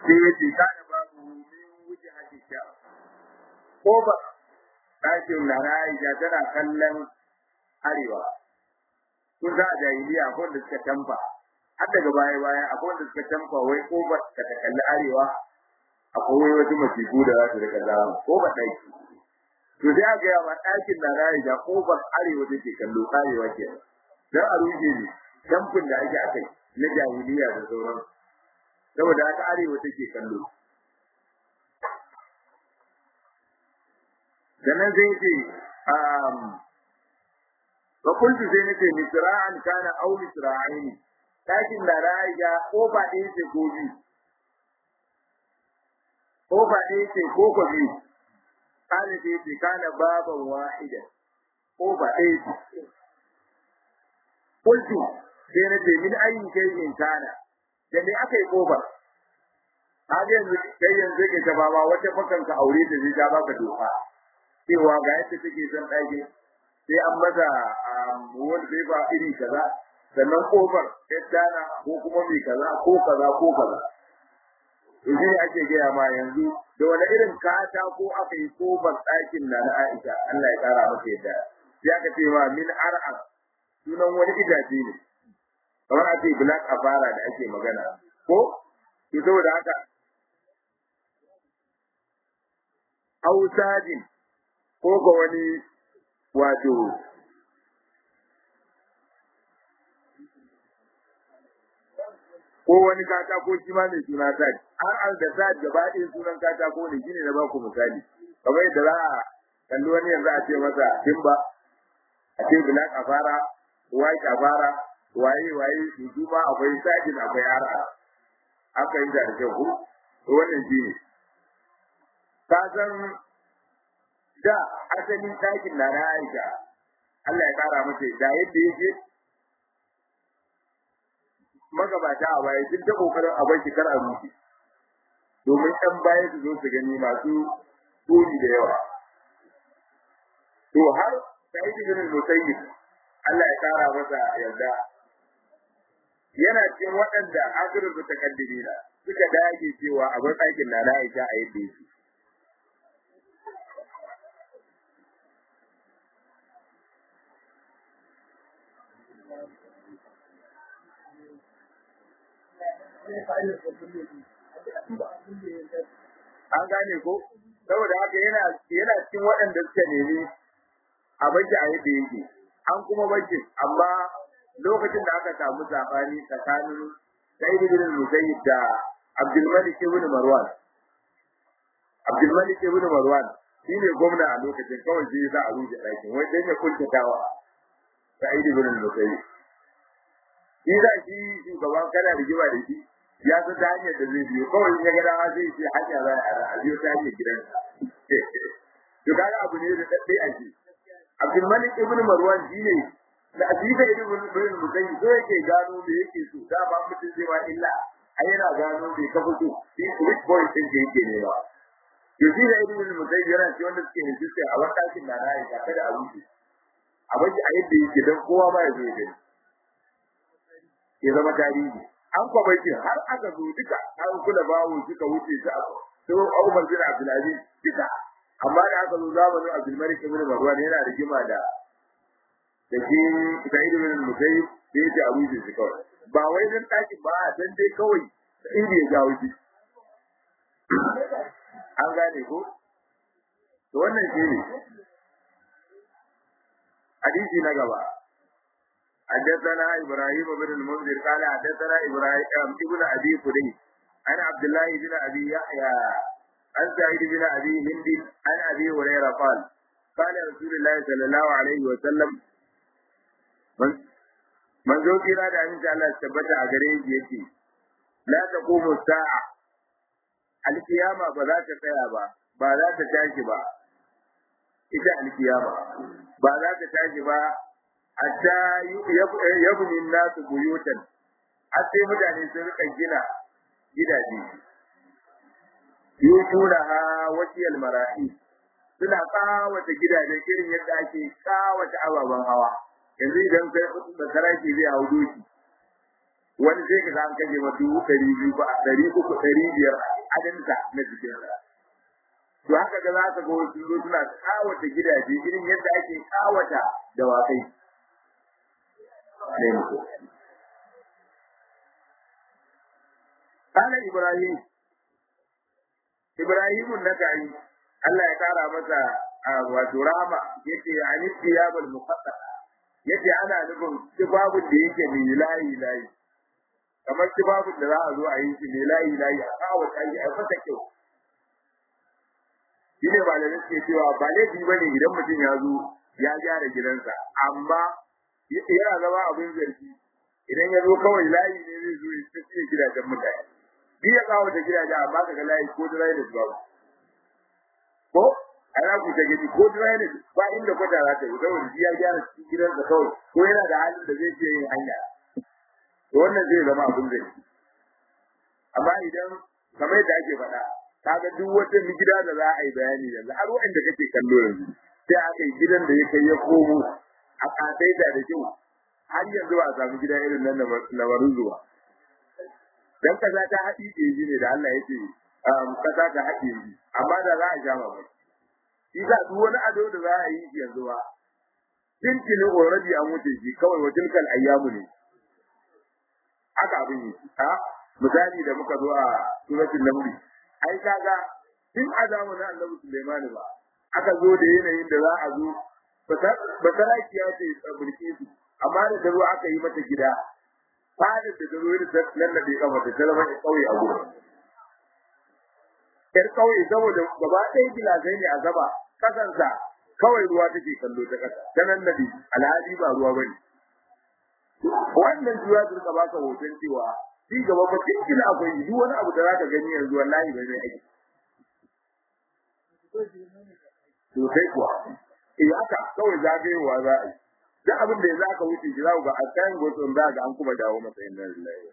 sai ya ce kana babu min wuce hakika ko ba ɗakin na Aisha tana kallon arewa kun za a jahiliya akwai wanda suka tamfa har daga baya baya akwai wanda suka tamfa wai kofar ka ta kalli arewa akwai wai wasu masifu da za su rika zama ko ba ɗaki to sai aka yi wa ɗakin na Aisha kofar arewa take kallo arewa ke dan a rushe ne tamfin da ake a kai na jahiliya da sauran saboda haka arewa take kallo sannan sai ce um fa kuntu sai nace misra'an kana aw misra'aini dakin da ra'aya ko ba ɗaya ce ko biyu ko ba ɗaya ce ko ko biyu kana sai ce kana baban wahida ko ba ɗaya ce kuntu sai nace min ayin shay'in kana da me aka yi kofar har yanzu kai yanzu ke ta baba wata fakanka aure da zai ta baka doka cewa ga yadda take son ɗaki sai an masa wani zai ba iri kaza sannan kofar dana ko kuma mai kaza ko kaza ko kaza to shi ake gaya ma yanzu da wani irin kata ko aka yi kofar ɗakin na na Aisha Allah ya kara masa yadda sai aka ce ma min ar'am sunan wani gidaje ne kamar a ce black afara da ake magana ko to saboda haka ausadin ko ga wani wato ko wani katako shi ma mai suna sad an an da sad gaba ɗaya sunan katako ne shine na baku misali kamar yadda za a kalli wani yanzu a ce masa timba a ce black afara white afara waye waye su ma akwai sajin akwai ara aka yi da kyau ko wannan shi ne ka san da asalin ɗakin na na Aisha Allah ya kara mata da yadda yake magabata a baya sun ta kokarin a bar kar a rufe domin ɗan baya su zo su gani masu turi da yawa to har Sa'id bin Musayyib Allah ya kara masa yarda yana cikin waɗanda akirin su takaddimina suka dage cewa a bar ɗakin na na Aisha a yadda yake an gane ko saboda haka yana yana cikin waɗanda suka nemi a baki a yadda yake an kuma baki amma lokacin da aka samu sabani tsakanin Sa'id bin Musayyib da Abdul Malik ibn Marwan Abdul Malik ibn Marwan shine gwamna a lokacin kawai sai za a rufe ɗakin wai dan ya kuntatawa Sa'id bin Musayyib shi da shi shugaban kana rigima da shi ya san ta hanyar da zai biyo kawai ya ga dama zai ce hanya za a biyo ta hanyar gidansa to kaga abu ne da dadai a shi Abdul Malik ibn Marwan shine da asika ibn ibn Musayyib so yake gano me yake so da ba mutum zai ma illa ai yana gano me ka fito shi which point din da yake ne ba to shi da ibn Musayyib yana ce wanda suke hijista a wannan da na Aisha kada a wuce a bashi a yadda yake dan kowa ma ya zo ya gani ya zama tarihi an kwabaiti har aka zo duka an kula bawo suka wuce su abu to Umar bin Abdul Aziz duka amma da aka zo zamanin Abdul Malik ibn Marwan yana rigima da da shi Sa'id ibn Musayyib da yake Abu Bakr kawai ba wai dan taki ba dan dai kawai inda ya jawo shi an gane ko to wannan shi ne hadisi na gaba حدثنا ابراهيم بن المنذر قال حدثنا ابراهيم ابن ابي فدي عن عبد الله بن ابي يحيى عن سعيد بن ابي هند عن ابي هريره قال قال رسول الله صلى الله عليه وسلم من من zo kira da aminci Allah ya tabbata a gare shi yake la taqumu sa'a alkiyama ba za ta tsaya ba ba za ta tashi ba ita alkiyama ba za ta tashi ba hatta yabni nasu buyutan har sai mutane sun rika gina gidaje yutuna ha wasiyal mara'i suna kawata gidajen irin yadda ake kawata ababen hawa yanzu idan kai da saraki zai hau doki wani sai ka an kaje ma dubu ɗari biyu ba ɗari uku ɗari biyar adinsa na jikinsa to haka ga za ka ga wasu zo suna kawata gidaje irin yadda ake kawata dawakai ne muku kana ibrahim ibrahim nakai Allah ya kara masa wato rahama yace ani tiyabul muqaddasa yace ana nufin tibabun da yake mai layi layi kamar tibabun da za a zo a yi shi mai layi layi a kawo ta yi a fata kyau shi ne ba da suke cewa ba laifi ba ne idan mutum ya zo ya gyara gidansa amma yana zama abin zargi idan ya zo kawai layi ne zai zo ya tafiye gidajen mutane bi ya kawo ta gidajen amma ka ga layi ko da layi da babu ko ana ku ta gani ko dira ne ba inda kwata za ta yi saboda shi ya gyara cikin gidansa kawai ko yana da halin da zai je yin hanya to wannan zai zama abin zai amma idan kamar yadda ake faɗa kaga duk wata gida da za a yi bayani yanzu har wanda kake kallo yanzu sai aka yi gidan da ya kai ya komo a kasaita da kyau har yanzu ba a samu gida irin nan na zuwa dan kaza ta haɗi ɗeji ne da Allah ya ce kaza ta haɗi amma da za a sha mamaki Isa duk wani ado da za a yi yanzu ba. Tintini already an wuce shi kawai wa tilkal ayyamu ne. Haka abin yi. Ha? Misali da muka zo a suratul Naml. Ai kaga tun a zamanin Annabi Sulaiman ba. Aka zo da yanayin da za a zo basaraki ya ce tsabirke su amma da zo aka yi mata gida fadar da zo da lallabe kafa da ta zama kauye a gurin. Yar kauye saboda gaba ɗaya gilasai ne a gaba kasansa kawai ruwa take kallo ta kasa ta nan nabi alhali ba ruwa bane wannan juya da ka baka hoton cewa shi gaba ba cikin akwai duk wani abu da zaka gani yanzu wallahi bai mai aiki to sai kuwa eh haka kawai zagayewa za a yi duk abin da yanzu aka wuce shi za ku ga a kayan gotsun za ga an kuma dawo masa inna lillahi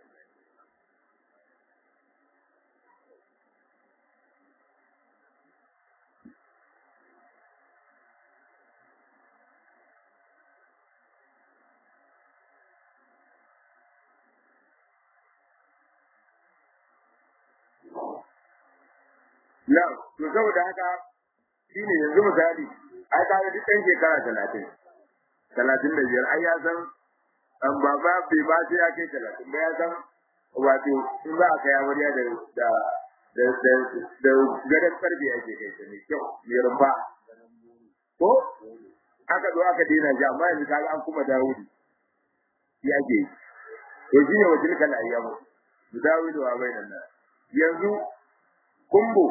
Na, to saboda haka shi ne yanzu misali, ai ka duk ɗan shekara talatin, talatin da biyar, ai ya san an baba bai ba sai ya kai talatin ba ya san wato in za a kai amarya da da da da da gadon karfe ake kai ta mai kyau mai rumfa ko aka zo aka daina ji amma yanzu kaga an kuma dawudi ya ke to shi ne wajen kala ayyamu dawudi wa bai nan yanzu kumbo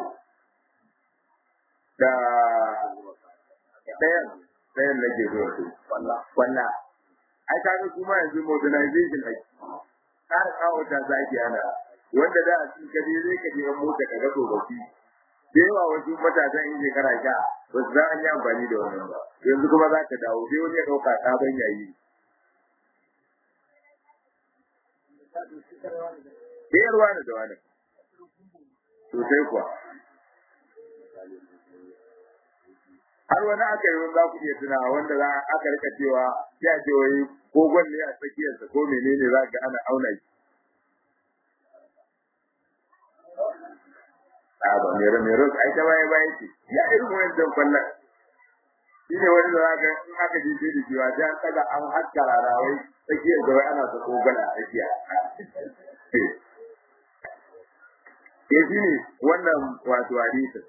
da ɗayan ɗayan na ke zuwa su walla ai kaga kuma yanzu modernization ake ƙara kawo ta zaki ana wanda da a cikin kaje zai ka je mota ka ga tsofaffi da yawa wasu matasan in shekara sha ba su za an yi amfani da wannan ba yanzu kuma za ka dawo sai wani ya ɗauka sabon yayi Sayarwa ne da wani. Sosai kuwa. har wani aka yi wani za ku iya tuna wanda za aka rika cewa ya ce wai kogon ne a tsakiyarsa ko menene za ga ana auna shi. A ba mero mero ai ta baya baya ce ya irin wani dan kwallon. Shi ne wani da za in aka je sai da cewa sai an tsaga an haska rarawai tsakiyar da wai ana ta kogon a tsakiya. Ya shi ne wannan wato hadisin.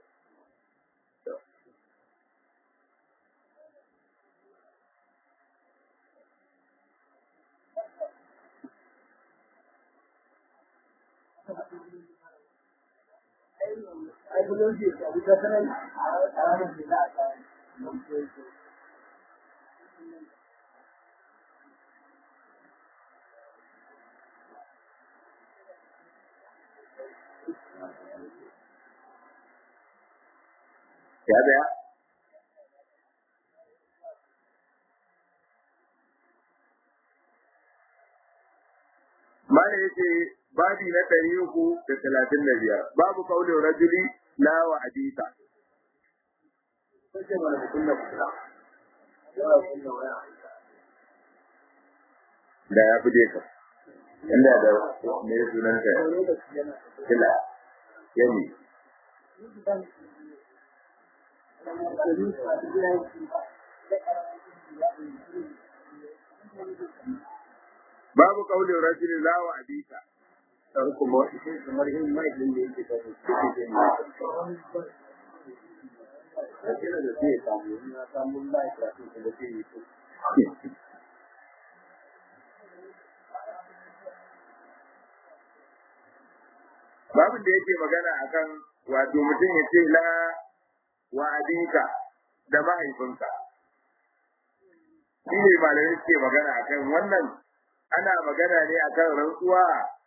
Ya daya? Mana yace babi na ɗari uku da talatin da biyar babu kaulin rajuli la wa hadisa. Da ya fi ka. Inda da me sunan ka? Kila. yani babu kaulin rajulin la wa abika kuma kamar yin mai din da yake da shi da kira da zai samu na samu mai da shi da zai yi babin da yake magana akan wato mutum ya ce la wa abika da mahaifinka shi ne malamai suke magana akan wannan ana magana ne akan rantsuwa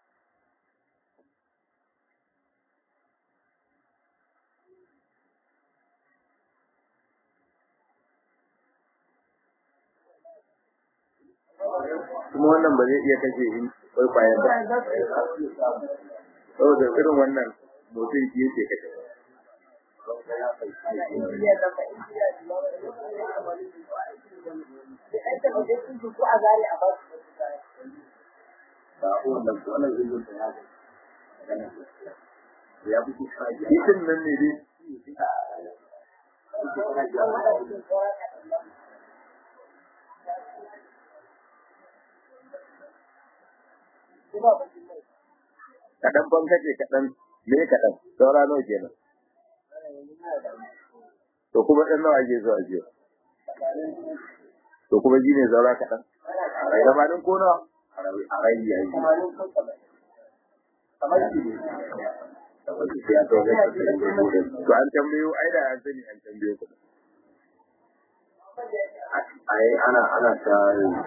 kuma wannan ba zai iya kashe shi kwaikwayen ba saboda irin wannan mutum shi yake kashe ya fi kusa Titin nan ne dai kaɗan ban kace kaɗan me kaɗan saura nawa kenan to kuma ɗan nawa ake zuwa jiya to kuma shi ne saura kaɗan gabanin ko nawa a rai yayi to an tambayo ai da an sani an tambayo ku ai ana ana ta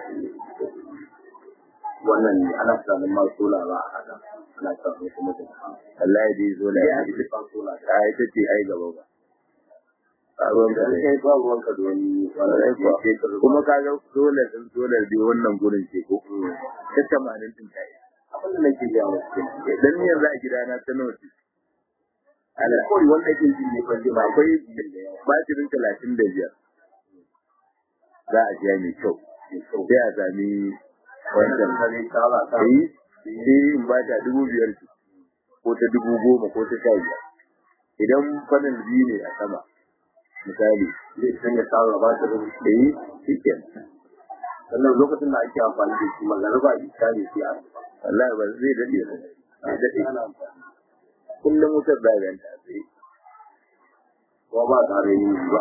wannan ana tsanin ma sola ba a haka ana tsanin kuma da Allah ya dai zo la ya ji ban sola da ai ta ce ai gaba ba a ruwan da kai ba ruwan ka da wani Wallahi kuwa. kuma ka ga dole sun dole dai wannan gurin ce ko ta tamanin din ta yi abin da nake ga wasu dan ni yanzu a gidana ta nawa ce ana kawai wanda yake jin ne ban ba akwai batirin talatin da biyar za a siya mai kyau sai a sami wancan kare kala ta yi sai in ba ta dubu biyar ce ko ta dubu goma ko ta sha biyar idan fannin biyu ne a sama misali zai sanya kala ba ta rubuta da yi shi kenan sannan lokacin da ake amfani da shi magana isa ne sai a wallahi ba zai daɗe ba zai daɗe ana amfani kullum wutar da ganta sai kuma ba tare yi ba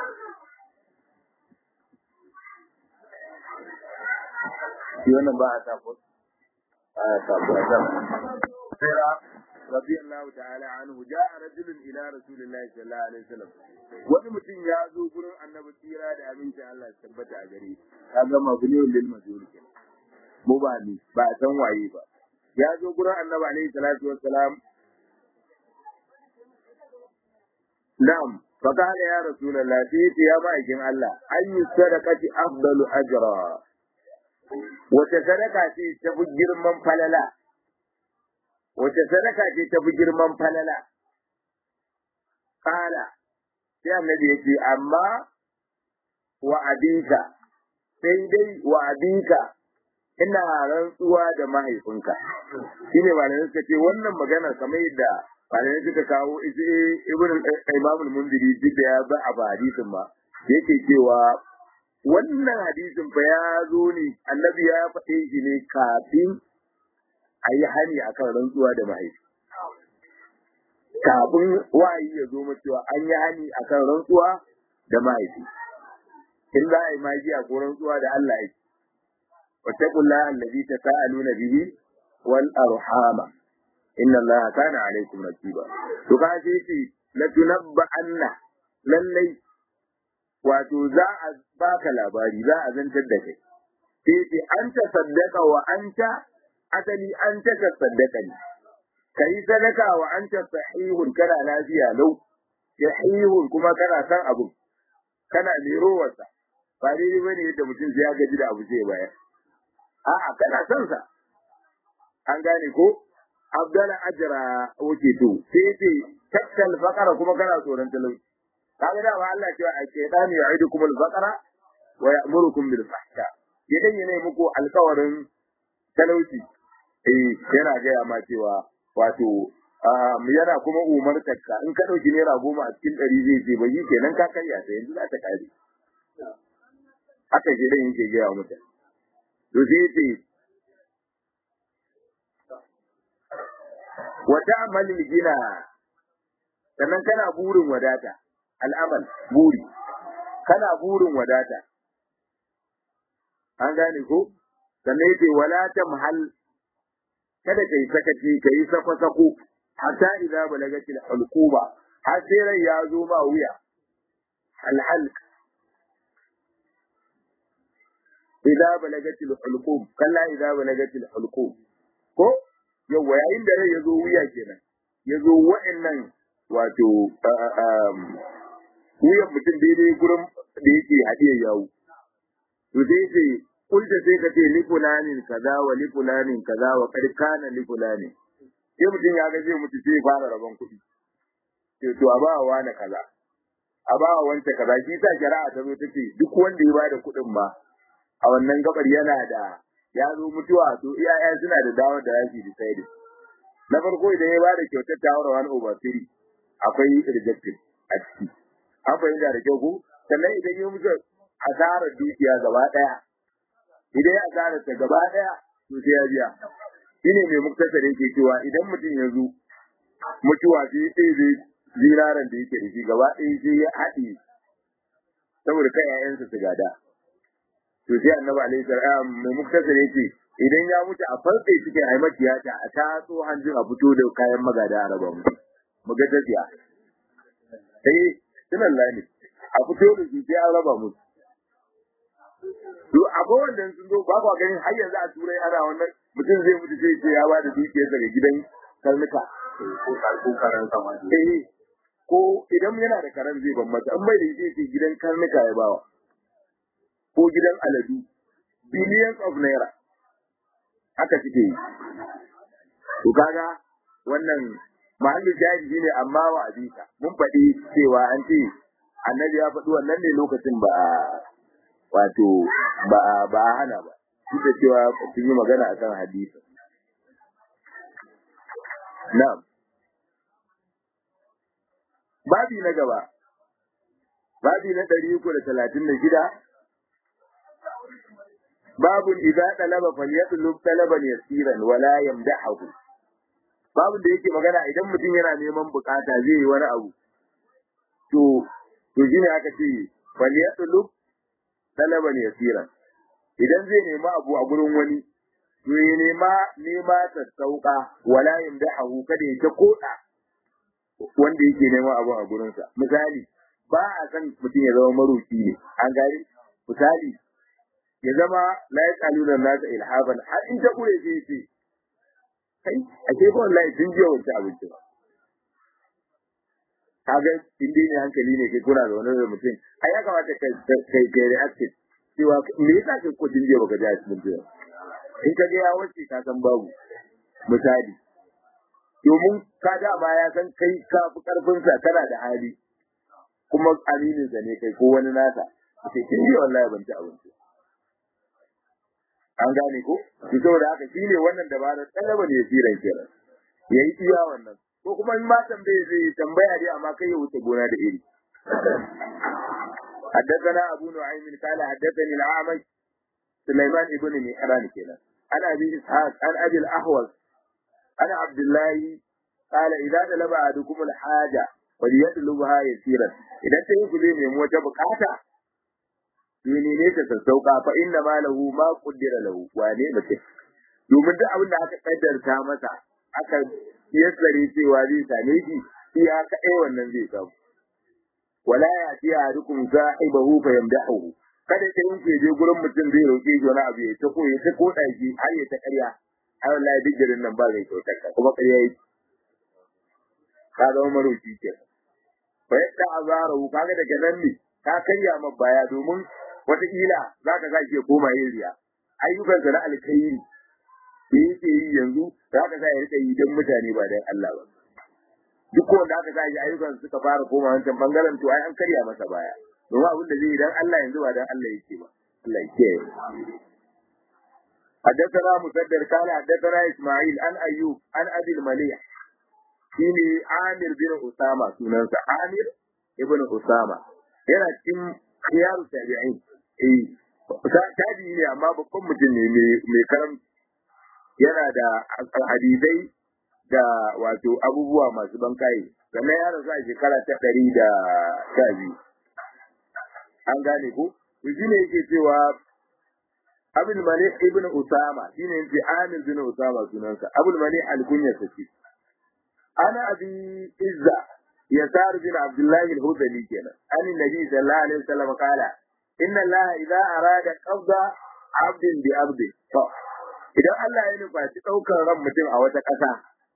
shi wannan ba a sa ko ba a sa ko a sa sira radiyallahu ta'ala anhu ja'a rajulun ila rasulillahi sallallahu alaihi wasallam wani mutum ya zo gurin annabi tsira da aminci Allah ya tabbata a gare shi kaga mabniyun lil majhul kenan mu ba ni ba a san waye ba ya zo gurin annabi alaihi salatu wassalam na'am فقال يا رسول الله فيك يا مائكين الله أي الصدقة أفضل أجرا wace sadaka ce ta fi girman falala wace sadaka ce ta fi girman falala kala sai annabi ya ce amma wa abinka sai dai wa abinka ina rantsuwa da mahaifinka shine malamai suka ce wannan magana kamar yadda malamai suka kawo ibn imamul munziri duk da ya ba a hadisin ma yake cewa wannan hadisin fa ya zo ne annabi ya faɗe shi ne kafin a yi hani akan rantsuwa da mahaifi kafin wayi ya zo mu cewa an yi hani akan rantsuwa da mahaifi in za a yi magiya ko rantsuwa da Allah yake wattaqullaha allazi tasaaluna bihi wal arhama inna allaha kana alaikum raqiba to ka ce ce la tunabba anna lallai wato za a baka labari za a zantar da kai sai ce an ta saddaka wa anta asali an ta saddaka ne kai sadaka wa anta sahihun kana lafiya lau sahihun kuma kana san abu kana lerowarsa ba daidai bane yadda mutum sai ya gaji da abu zai bayar a'a kana son sa an gane ko abdala ajra wuce to sai ce takkal faqara kuma kana tsoron talauci kaga da Allah cewa a shaytanu ya'idukum al-faqra wa ya'murukum bil fahsha idan yana muku alkawarin talauci eh yana gaya ma cewa wato yana kuma umartar ka in ka ɗauki naira goma a cikin ɗari zai ce ba yi kenan ka karya ta yanzu za ta kare haka shi dan yake gaya wa mutane to sai ce wata amalin gina sannan kana burin wadata al'amal buri kana burin wadata an gane ko sannan yake wala tamhal kada kai sakaci kai sako sako hatta idza balagatil hulquba har sai rai ya zo ma wuya alhalq idza balagatil hulqum kalla idza balagatil hulqum ko yawa yayin da rai ya zo wuya kenan ya zo wa'annan wato wuyan mutum daidai gurin da yake hadiyar yawo to sai ce kulta sai ka ce li fulanin kaza wa li fulanin kaza wa kad kana li fulanin sai mutum ya ga zai mutu sai ya fara rabon kuɗi sai to a ba wa na kaza a ba wa wanta kaza shi sa shari'a ta zo take duk wanda ya bada kuɗin ma a wannan gabar yana da ya zo mutuwa to iyaye suna da dawo da rashi da sai na farko idan ya bada kyautar tawar wani over three akwai rejected a ciki an fahimta da kyau ko sannan idan ya mutu asarar dukiya gaba ɗaya idan ya asara ta gaba ɗaya to sai ya biya shine mai muktasar yake cewa idan mutum ya zo mutuwa sai sai zai ziraran da yake da shi gaba ɗaya sai ya haɗe saboda kai ƴaƴansa su gada to sai annabi alaihi salam mai muktasar yake idan ya mutu a farɗe cikin ai maciyata a tatso hanjin a fito da kayan magada a raba mutu mu ga tafiya eh sunan lani a fito da su sai an raba mutu to akwai wanda sun zo ba kwa ganin har yanzu a turai ana wannan mutum zai mutu sai ce ya bada dukiyar daga gidan karnuka ko karan sama eh ko idan yana da karan zai ban mata an bai da shi ce gidan karnuka ya bawa ko gidan aladu billions of naira haka suke yi to kaga wannan mahallin jahili ne amma wa abika mun faɗi cewa an ce annabi ya faɗi wannan ne lokacin ba wato ba ba a hana ba duk da cewa sun yi magana akan hadisi na'am babi na gaba babi na ɗari uku da talatin da shida babun idza talaba falyatlub talaban yasiran wala yamdahu babun da yake magana idan mutum yana neman bukata zai yi wani abu to to shine aka ce falyatlub talaban yasiran idan zai nema abu a gurin wani to ya nema nema ta sauka wala yamdahu kada ya ta koda wanda yake neman abu a gurinsa misali ba a san mutum ya zama maroki ne an gani misali ya zama la yasaluna nasa ilhaban har in ta kure sai ce kai a ke ba wallahi tun jiya wancan abinci ba kaga in dai ne hankali ne kai kuna da wani da mutum ai ya kamata kai kai kai reactive cewa me yasa kai ko tun jiya baka ji asibiti ba in ka ga ya wace ka san babu misali domin ka dama ya san kai ka fi karfinsa kana da hali kuma aminin sa ne kai ko wani nasa sai kin ji wallahi ban ci abinci an gane ko to saboda haka shine wannan dabarar talaba ne firan kiran yayi iya wannan ko kuma in ma tambaye zai tambaya dai amma kai ya wuce gona da iri حدثنا أبو نعيم قال حدثني الأعمش سليمان ابن مهران كده عن أبي إسحاق عن أبي الأحوص عن عبد الله قال إذا طلب أحدكم الحاجة وليطلبها يسيرا إذا تيجي زي mai wata bukata menene ta sassauka fa inna ma lahu ma qaddara lahu wane mutum domin duk abin da aka kaddarta masa aka yassare cewa zai same shi shi haka ai wannan zai samu wala ya ti ahadukum sahibahu fa yamdahu kada ta yin je gurin mutum zai roke shi wani abu ya ta ko ya ta koda shi har ya ta karya ai wallahi duk garin nan ba zai kyautar ka kuma ƙarya yi ka zama maroki ke fa yadda azarahu kaga daga nan ne ka karya ma baya domin wataƙila za ka sake koma yin riya ayyukansa na alkhairi da yake yi yanzu za ka sa ya rika yi don mutane ba don Allah ba duk wanda aka sa shi ayyukan suka fara koma wancan bangaren to ai an karya masa baya domin abin da zai yi don Allah yanzu ba don Allah yake ba Allah yake حدثنا مسدد قال حدثنا اسماعيل عن ايوب عن ابي المليح shine Amir bin Usama sunansa Amir ibn Usama yana cikin khiyaru tabi'in eh tabi'i ne amma babban mutum ne mai karam yana da hadisai da wato abubuwa masu bankaye sannan ya rasu a shekara ta ɗari da sha biyu an gane ko to shine yake cewa abul malik ibn usama shine yace amir bin usama sunansa abul malik al-kunya sace ana abi izza yasar bin abdullah al-hudali kenan an nabi sallallahu alaihi wasallam kala inna allah idza arada qabda abdin bi abdi to idan Allah ya nufaci daukar ran mutum a wata ƙasa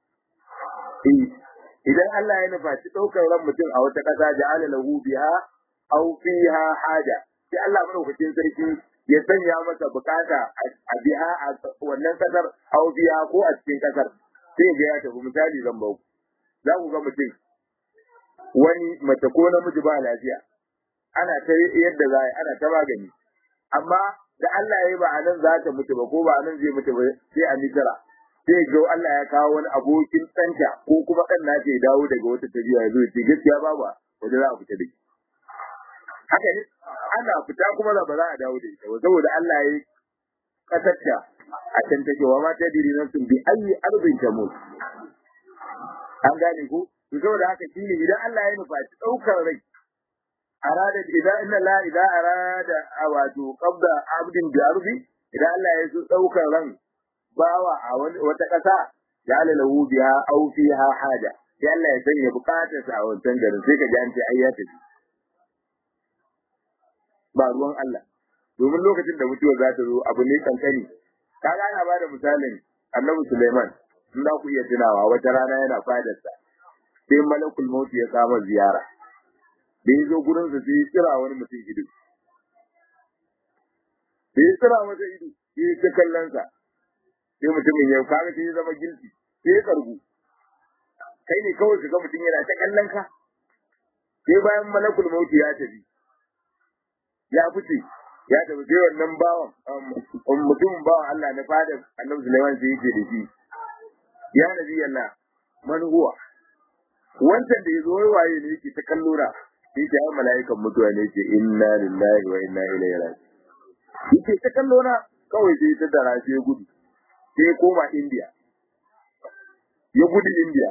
idan Allah ya nufaci daukar ran mutum a wata ƙasa ja'ala lahu biha aw fiha haja sai Allah madaukakin sarki ya sanya masa bukata a biha a wannan kasar aw biha ko a cikin kasar sai ga ya tafi misali zan bau za ku ga mutum wani mace ko namiji ba lafiya ana ta yadda za ana ta magani amma da Allah ya yi ba a nan za ta mutu ba ko ba a nan zai mutu ba sai a mitara sai ga Allah ya kawo wani abokin ɗanta ko kuma ɗan na ya dawo daga wata tafiya ya zo ya ce gaskiya babu wanda za a fita da haka ne ana fita kuma ba za a dawo da ita ba saboda Allah ya yi kasarta a can take wa mata diri nan sun bi ayi arbin ta mutu an gane ko to saboda haka shine idan Allah ya nufaci ɗaukar rai arada idan inna la idza arada wato qabda abdin bi ardi idan Allah ya so ɗaukar ran bawa a wata ƙasa ya lahu biha aw fiha haja sai Allah ya sanya bukatarsa a wancan garin sai ka ji an ce ai ya tafi ba ruwan Allah domin lokacin da mutuwa za ta zo abu ne kankani kaga ana bada misalin Annabi Sulaiman in za ku iya tunawa wata rana yana fadarsa sai malakul maut ya kama ziyara da ya zo gurin sa sai ya tsira wani mutum ido da ya tsira masa ido sai ya ta kallon sa sai mutumin ya kaga sai ya zama gilti sai ya karbu kai ne kawai ka ga mutum yana ta kallon ka sai bayan malakul maut ya tafi ya fice ya tafi sai wannan bawan mutumin bawan Allah na fadar Annabi Sulaiman sai yake da shi ya nabi Allah man huwa wancan da yazo wai waye ne yake ta kallo na yake ai mala'ikan mutuwa ne yake inna lillahi wa inna ilaihi raji'un yake ta kallo na kawai sai ta dara sai gudu sai koma India ya gudu India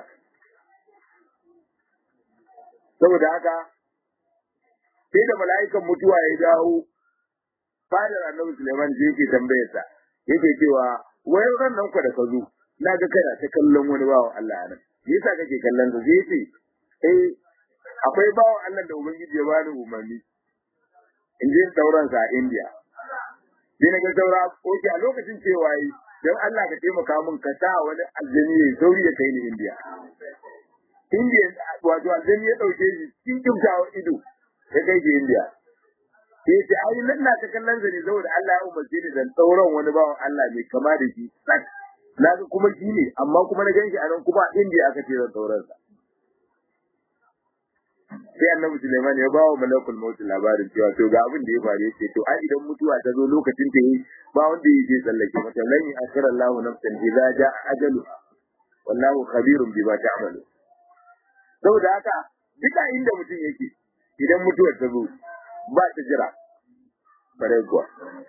saboda haka sai da mala'ikan mutuwa ya dawo fadar annabi Suleiman sai yake tambayar sa yake cewa wai ran nan ku da ka zo na ga kana ta kallon wani bawan Allah nan me yasa kake kallon sa sai yace eh akwai bawan Allah da ubangiji ya bani umarni in je sauran sa a India sai na ga saura oke a lokacin cewa yi don Allah ka taimaka min ka sa wani aljani ya sauri ya kai ni India India wato aljani ya dauke shi cikin kyautawa ido ya kai shi India. Sai ce ai nan na ta kallon sa ne saboda Allah ya umarce ni dan tsauran wani bawan Allah mai kama da shi. Na ga kuma shi ne amma kuma na ganshi a nan kuma India aka ce zan tsauran sa. Sai Annabi Sulaiman ya bawa malakul maut labarin cewa to ga abin da ya faru yace to ai idan mutuwa ta zo lokacin ta yi ba wanda ya je tsallake mata lan akhira Allahu nafsan idza jaa ajalu wallahu khabirun bima ta'malu. Saboda haka duka inda mutum yake idan mutuwar ta zo ba ta jira bare kuwa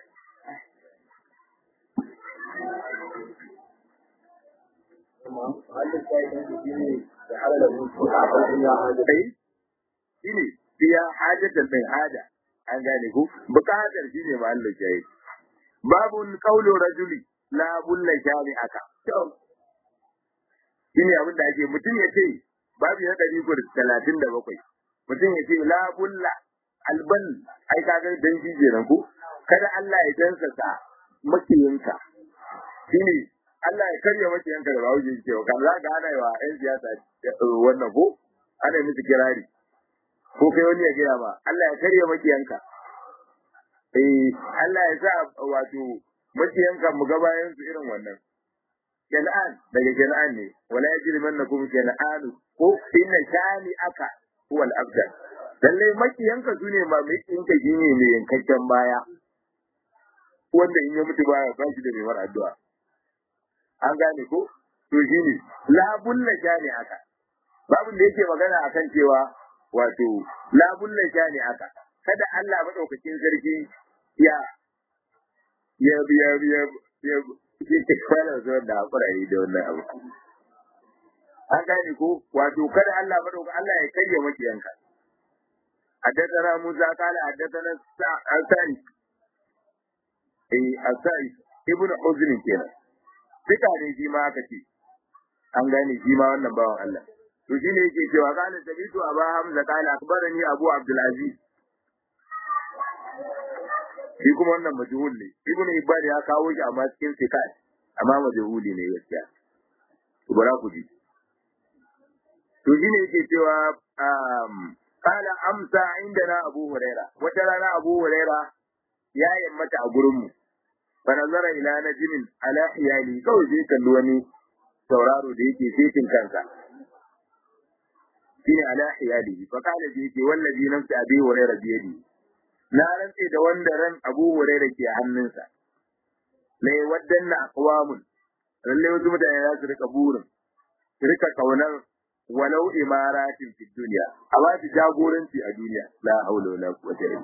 shi ne biya hajjatan mai haja an gane ku bukatar shi ne mahallin shayi babu kaulu rajuli la bulla shani aka shi ne abin da ake mutum ya ce babu ya ɗari talatin da bakwai mutum ya ce la bulla alban ai kaga dan shi kenan ko kada Allah ya dansa sa makiyinka shine Allah ya karya makiyanka da bawo yake cewa kan za ka hana wa ƴan siyasa wannan ko ana miki kirari ko kai wani ya gaya ma Allah ya karya makiyanka eh Allah ya sa wato makiyanka mu ga bayan su irin wannan Ken'an daga Ken'an ne wala yajrimannakum Ken'anu ko inna shani aka huwal abdal lallai makiyanka su ne ba mai ɗinka shi ne mai yankakken baya wanda in ya mutu baya ba shi da mai war addu'a an gane ko to shi ne labun na ne haka babin da yake magana akan cewa wato labulla shani aka kada Allah madaukakin sarki ya ya ya ya ya ke fara zuwa da hakura yi da wannan abu an gane ko wato kada Allah madauka Allah ya kayya makiyanka حدثنا موسى قال حدثنا الثاني eh asai ibnu uzn kenan duka ne shi ma aka ce an gane shi ma wannan bawan Allah to shine yake cewa kana tabitu aba hamza kana akbarani abu abdul aziz shi kuma wannan majhul ne ibnu ibad ya kawo shi amma cikin sikat amma majhuli ne gaskiya to bara ku ji to shine yake cewa um kala amsa indana abu huraira wata rana abu huraira ya yammata a gurinmu fa nazara ila najmin ala hiyali kawai sai kalli wani tauraro da yake setin kansa shine ala hiyali fa kala sai yake wallazi nafsi abi huraira biyadi na rantse da wanda ran abu huraira ke hannunsa la yawaddanna aqwamun lalle wasu mutane za su rika burin su rika kaunar walau imaratin fi duniya a ba su jagoranci a duniya la haula wala quwwata illa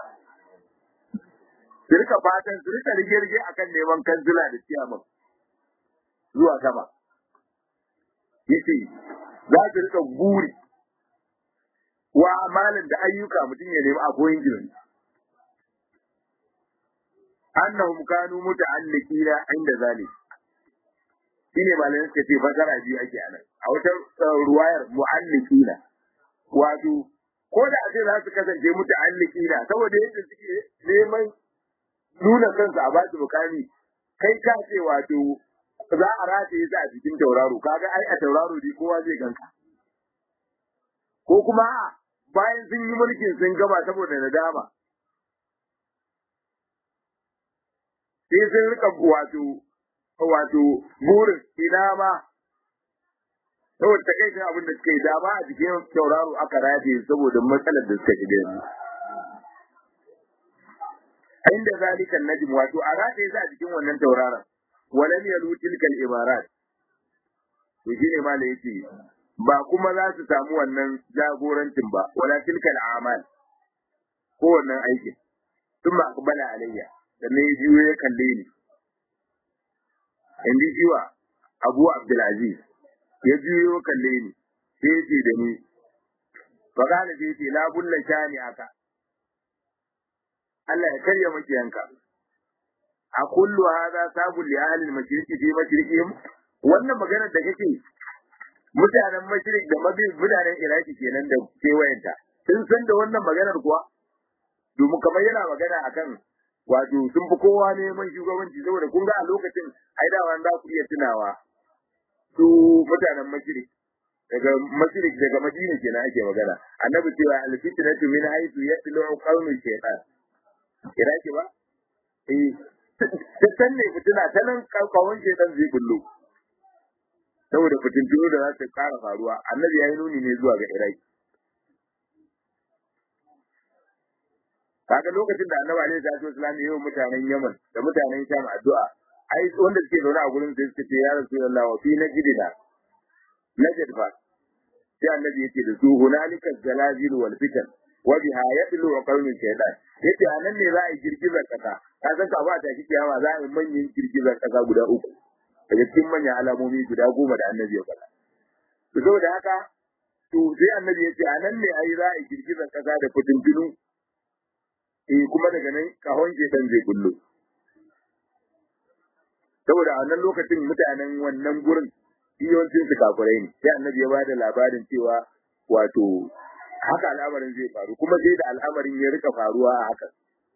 su rika fatan su rika rige-rige akan neman kanzila da ciyaman zuwa sama yace za su rika guri wa amalin da ayyuka mutum ya nemi aboyin gidan annahum kanu muta'alliqina inda zalik shine malamin suka ce fasara biyu ake anan a wata ruwayar mu'alliqina wato ko da a ce za su kasance muta'alliqina saboda yadda suke neman nuna kansu a basu mukami kai ka ce wato za a rataye su a cikin tauraro kaga ai a tauraro dai kowa zai ganka ko kuma bayan sun yi mulkin sun gaba saboda nadama sai sun rika wato wato burin ina ma saboda takaicin abin da suka yi dama a cikin tauraro aka rataye saboda matsalar da suka shiga yanzu inda zalikan najm wato a rataye su a cikin wannan tauraron walam yalu tilkal ibarat to shine ma da yake ba kuma za su samu wannan jagorancin ba wala tilkal amal ko wannan aikin sun ba akbala alayya sannan ya jiyo ya kalle ni in ji jiwa abu abdulaziz ya jiyo ya kalle ni sai ya ce da ni fa kana sai ce la bulla shani aka Allah ya karya makiyanka a kullu hadha sabul li ahli al-mashriqi fi mashriqihim wannan maganar da kake mutanen mashriq da maghrib mutanen iraki kenan da kewayenta sun san da wannan maganar kuwa domin kamar yana magana akan wato sun fi kowa neman shugabanci saboda kun ga a lokacin ai da za ku iya tunawa su mutanen mashriq daga mashriq daga madina kenan ake magana annabi cewa al-fitnatu min haythu yatlu qawmi shaytan iraki ba eh tattan ne fitina ta nan kawon shaytan zai bullo saboda fitintunu da za su kara faruwa annabi ya yi nuni ne zuwa ga iraki kaga lokacin da annabi alaihi salatu wasallam ya yi mutanen Yaman da mutanen Sham addu'a ai wanda suke zaune a gurin sai suka ce ya Rasulullah wa fi najdina najd fa sai annabi yake da su hunalika zalazil wal fitan wa biha yadlu wa qawmin shaytan yace anan ne za a yi girgizar kasa ka san ka ba ta shi kiyama za a yi manyan girgizar kasa guda uku daga cikin manyan alamomi guda goma da annabi ya faɗa to saboda haka to sai annabi yace anan ne ai za a yi girgizar kasa da fitintunu eh kuma daga nan kahon shedan zai kullu saboda a wannan lokacin mutanen wannan gurin yawancin su kafirai ne sai annabi ya bada labarin cewa wato haka al'amarin zai faru kuma sai da al'amarin ya rika faruwa a haka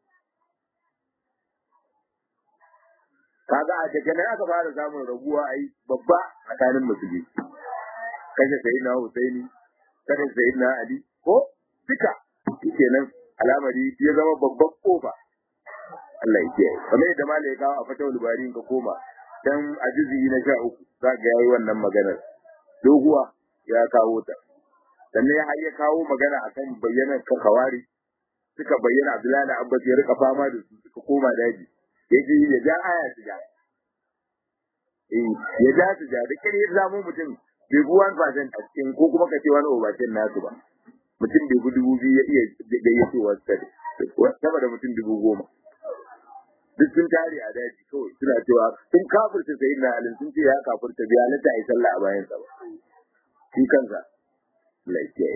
kaga a daga nan aka fara samun rabuwa ai babba tsakanin musulmi kashe sayyidina Husaini kashe sayyidina Ali ko duka kenan al'amari ya zama babban kofa Allah ya kiyaye kamar yadda malai ya kawo a fatawul bari ka koma dan ajizi na sha uku za ga yayi wannan maganar doguwa ya kawo ta sannan ya ya kawo magana akan bayyanar ka kawari suka bayyana Abdullahi da Abbas ya rika fama da su suka koma daji yaji ya ja aya su ja eh ya ja su ja da kare ya zamo mutum bai fi wani fasen a cikin ko kuma ka ce wani obacin nasu ba mutum bai fi dubu biyu ya iya gayyatowa sama da mutum dubu goma duk sun tare a daji kawai suna cewa sun kafirta sayi na alin sun ce ya kafirta biya na ta yi sallah a bayan sa ba shi kansa lafiya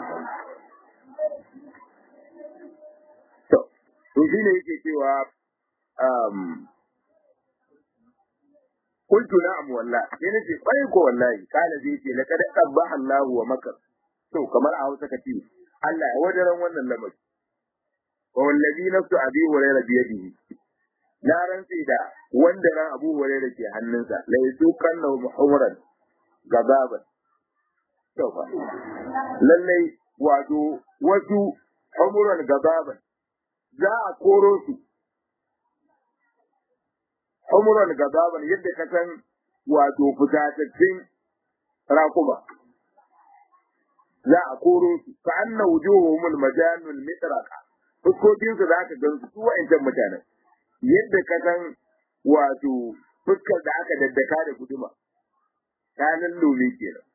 to to shi ne yake cewa um qultu na'am wallahi sai nace kwarai ko wallahi kana zai ce laqad qabbaha Allah wa makar to kamar a Hausa kace Allah ya wadaran wannan lamari wa wallazi nafsu abi hurairah bi yadihi na rantsi da wanda ran Abu Hurairah ke hannunsa la yusukan lahu muhawran gababan to fa lallai wato wasu humuran gababan za a koro su humuran gababan yadda ka san wato fitatattun rakuma za a koro su ka anna wujuhumul majanul mitraqa fuskokin su za ka gan su wa'ancan mutanen yadda ka san wato fuskar da aka daddaka da guduma ta lallome kenan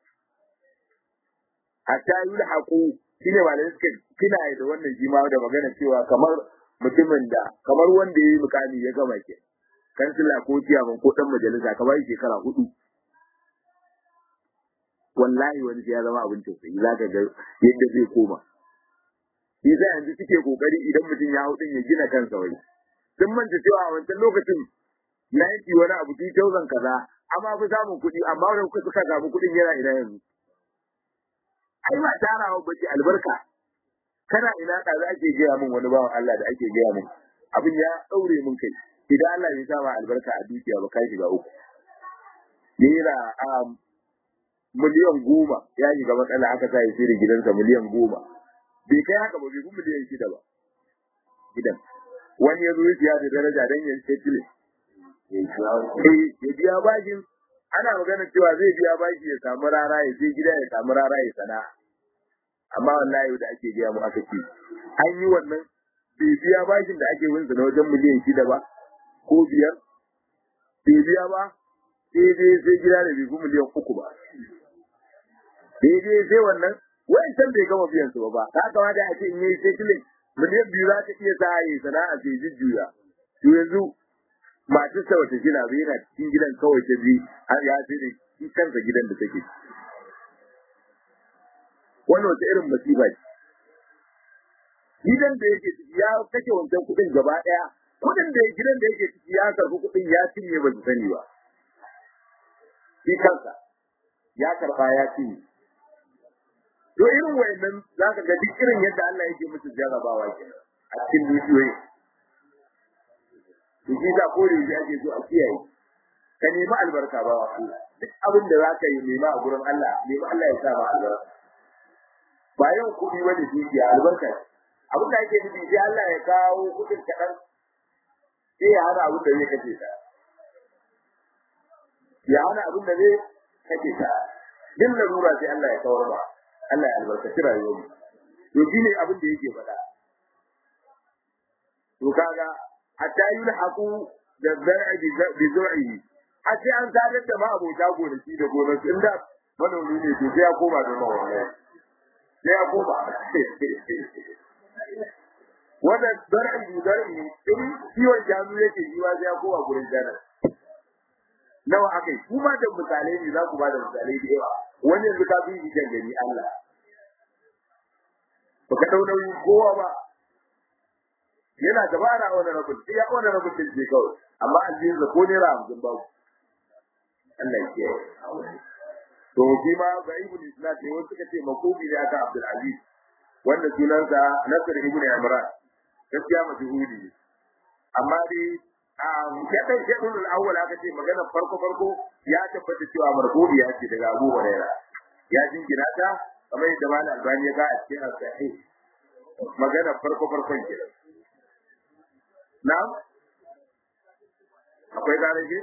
hatta yulhaqu shine malamai suka kina da wannan shi ma da magana cewa kamar mutumin da kamar wanda yayi mukami ya gama ke kansila ko ciyaman ko dan majalisa kamar shekara hudu wallahi wani ya zama abin tausayi zaka ga yadda zai koma shi sai yanzu suke kokari idan mutum ya hudin ya gina kansa wai sun manta cewa a wancan lokacin na yanki wani abu ti tauzan kaza amma fi samun kuɗi amma wani kuka suka samu kuɗin yana ina yanzu ai ba tarawa bace albarka kana ina da za ake gaya min wani bawan Allah da ake gaya min abin ya daure min kai idan Allah ya sa ma albarka a dukiya ba kai shiga uku naira a miliyan goma ya shiga matsala aka sa ya shirya gidansa miliyan goma bai kai haka ba bai fi miliyan shida ba gidan wani ya zo ya siya da daraja don ya settle ya biya bashin ana magana cewa zai biya bashi ya samu rara ya je gida ya samu rara ya sana'a amma wallahi da ake biya mu aka ce an yi wannan bai biya bashin da ake winsa na wajen miliyan shida ba ko biyar bai biya ba sai dai sai gida da bai fi miliyan uku ba sai dai sai wannan wancan bai gama biyan su ba ta kamata a ce in yi settling miliyan biyu za ta iya sa yi sana'a sai jujjuya to yanzu masu sa wata gina bai yana cikin gidan kawai ta bi har ya sai da shi kansa gidan da take wannan wata irin masifa ce gidan da yake ciki ya kashe wancan kuɗin gaba ɗaya kuɗin da gidan da yake ciki ya karɓi kuɗin ya cinye ba su sani ba shi kansa ya karɓa ya cinye to irin wayannan za ka ga duk irin yadda Allah yake musu jarrabawa kenan a cikin dukiyoyi to shi da ko da ake so a kiyaye ka nemi albarka ba wa duk abin da za ka yi nema a gurin Allah nemi Allah ya sa ma albarka ba yau kuɗi wani dukiya albarka abin da ake nufi sai Allah ya kawo kuɗin kaɗan sai ya hana abin da zai kace ta ya hana abin da zai kace ta din larura sai Allah ya kawar ba Allah ya albarkaci rayuwar mu to shine abin da yake faɗa to kaga hatta yulhaqu da zar'i bi zur'ihi a sai an sadar da ma abota gonaki da gonaki inda manomi ne to sai ya koma da mawallahi sai ya koma wannan zar'i bi zar'i in kiwon shanu yake yi wa sai ya koma gurin jana nawa akai kuma da misalai ne za ku ba da misalai da yawa wani yanzu ka fi shi gani Allah baka dau nauyin kowa ba yana dabara a wani rabin iya wani rabin din je kawai amma aljihun da ko naira hamsin babu Allah ya to shi ma ga ibn islam ne wasu suka ce makubi ne aka Abdul Aziz wanda sunansa Nasr ibn Imran gaskiya majhuli ne amma dai a shaɗan shaɗin al'awwal aka ce magana farko farko ya tabbata cewa marfu'i ya ce daga Abu Hurairah ya jingina ta kamar yadda Malam Albani ya ga a cikin al-Sahih magana farko farkon kenan Na'am? Akwai garaje?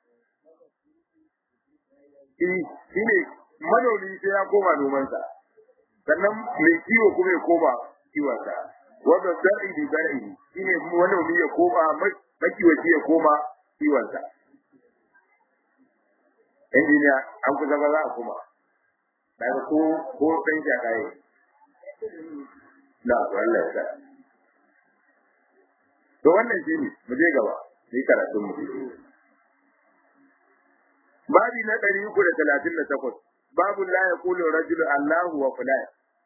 Eh, shi ne manomi sai ya koma nomansa. Sannan mai kiwo kuma ya koma kiwonsa. Wanda zar'i da zar'i shi ne manomi ya koma makiwaci ya koma kiwonsa. Injiniya, an kusa ba za a koma. daga ko ko dan jagaye na to Allah ya sa to wannan shi ne mu je gaba ni karatun mu babi na ɗari uku da talatin da takwas babu la ya kulu rajulu Allahu wa fulan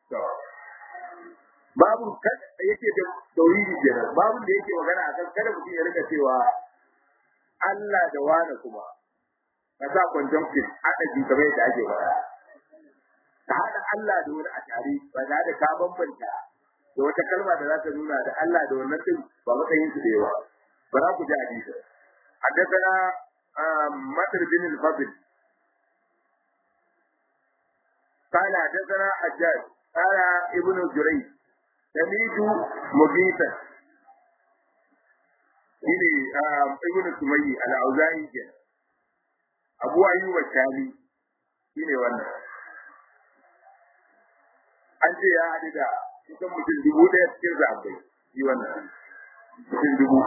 babu kada yake da tauhidi kenan babu da yake magana akan kada mutum ya rika cewa Allah da wani kuma ka sa conjunction aka ji kamar yadda ake faɗa ka haɗa Allah da wani a tare ba za da ka bambanta da wata kalma da za ta nuna da Allah da wannan din ba matsayin su da yawa ba za ku ji hadisi حدثنا مطر بن الفضل قال حدثنا حجاج قال ابن جريج سميت مجيتا shine ibn sumayyi al-auza'i ke abu ayyub al-shami shine wannan an ce ya haɗu da kusan mutum dubu ɗaya cikin zaɓai shi wannan mutum dubu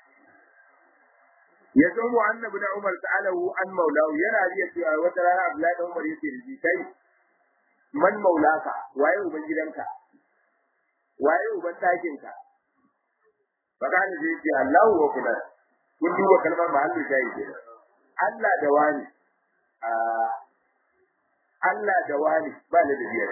ya san mu annabi da Umar ta'alahu an maulahu yana riya cewa wata rana Abdullahi da Umar yake da kai man maulaka waye uban gidanka waye uban ɗakinka fakani zai ce Allahu wa kula kun duba kalmar mahallin shayi ke Allah da wani Allah da wani ba da biya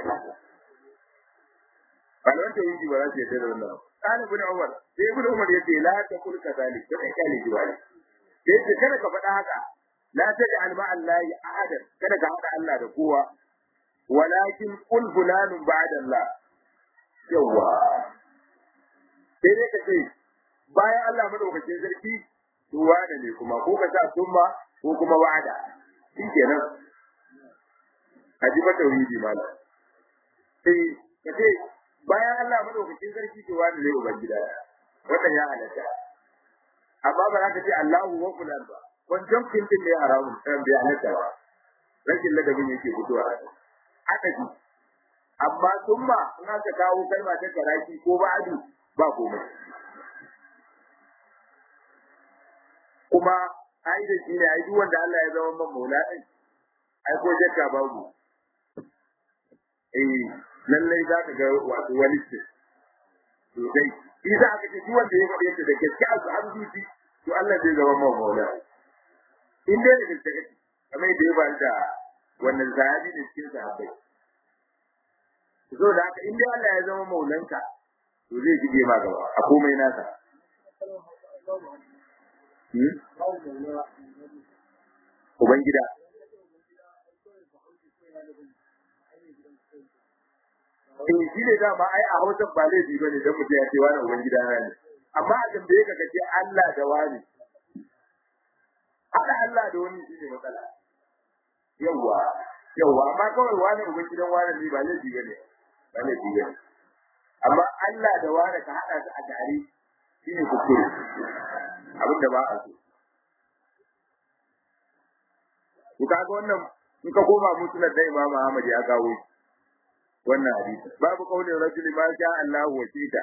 Balwan ta yi ba za su yadda da wannan. Kana ibn Umar, sai ibn Umar yace la ta kul kadalik, to kai kale ji wani. Yace kada ka faɗa haka. La taj'al ma Allahi ahadan, kada ka haɗa Allah da kowa. Walakin qul fulanun ba'da Allah. Yawwa. Sai dai ka ce bayan Allah madaukakin sarki to wada ne kuma ko ka sa summa ko kuma wa'ada. Shikenan. Haji ba tauhidi malam. Sai ka ce bayan Allah madaukakin sarki to wani ne uban gida wannan ya halatta amma ba za ka ce Allahu wa fulan ba wancan kintin ne haramun kan bai halatta ba rashin ladabin yake fitowa haka ji amma summa in aka kawo kalma ta karaki ko ba'adu ba komai kuma ai da shi ne ai duk wanda Allah ya zama man maula din ai ko jakka babu eh lallai za ka ga wato wani ce sosai shi za ka ce duk wanda ya faɗe ta da gaske a su arziki to Allah zai zama mawa maula in dai da gaske kake kamar da ya ba da wannan sahabi da cikin sahabbai so da haka in dai Allah ya zama maulanka to zai jige ma gaba a komai nasa Ubangida. in shi ne dama ai a hausa ba laifi ba ne don mutum ya ce wani uban gida na ne amma a tambaye ka kace Allah da wani haɗa Allah da wani shi ne matsala yawwa yawwa amma kawai wani uban gidan wani ne ba laifi ba ne ba laifi ba ne amma Allah da wani ka haɗa su a tare shi ne kuskure abin da ba a so ku kaga wannan in ka koma musulun da Imam Ahmad ya kawo shi wannan hadisi babu kaulin rajuli ma sha Allah wa shita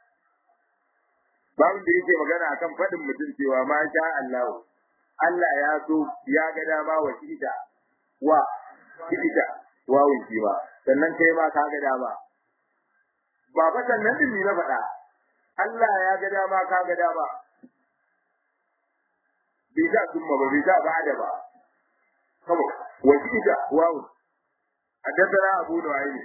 babu da yake magana akan fadin mutum cewa ma sha Allah Allah ya so ya ga dama wa shita wa shita wa wunki ba sannan kai ma ka ga dama ba fa sannan din ni na faɗa Allah ya ga dama ka ga dama bai sa kuma ba bai sa ba'ada ba kawai wa shita wa حدثنا أبو نعيم